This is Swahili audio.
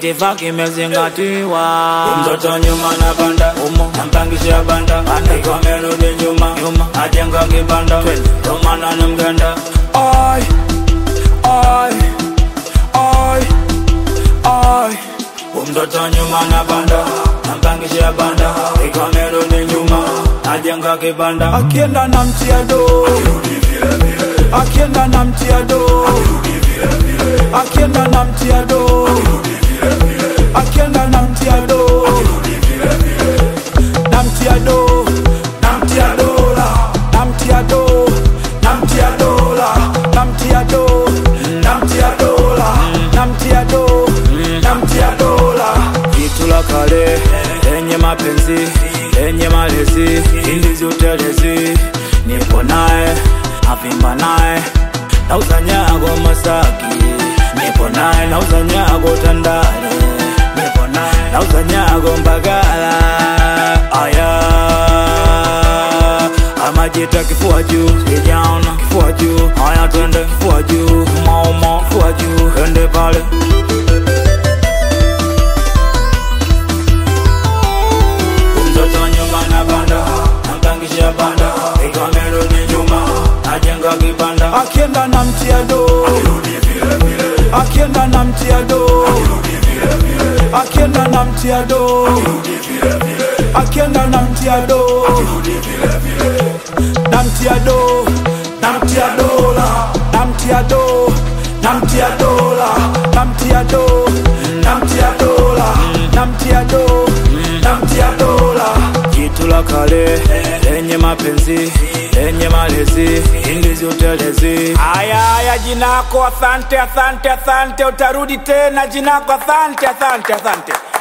itifaki imezingatiwa. Mtoto nyuma na banda umo, nampangisha banda andiko amerudi nyuma nyuma, ajenga kibanda romana na mganda Ai, ai, ai, ai. Mtoto nyuma na banda nampangisha banda iko amerudi nyuma, ajenga kibanda akienda na mtia do akienda na mtia do akienda na mtia do akienda na mtia do na mtia do na mtia dola na mtia do na mtia dola na mtia do na mtia dola na mtia do na mtia dola jitu la kale lenye mapenzi lenye malezi indizi utelezi nipo naye avimba naye nauza nyago Masaki, nipo naye nauza nyago Tandale, nipo naye nauza nyago Mbagala. Aya, amajita kifua juu, sijaona kifua juu. Haya, twende kifua juu, mauma kifua juu, twende pale mtoto nyuma na banda nampangisha banda ikiwa amerudi nyuma najenga kibanda akienda na mtia do akienda na mtia do akienda na mtia do akienda na mtia do na mtia do na mtia dola na mtia do na mtia dola na mtia do na mtia dola na mtia do na mtia dola jitu la kale lenye mapenzi lenye malezi indizi utelezi Aya, aya, jinako, asante, asante, asante. Utarudi tena jinako, asante, asante, asante.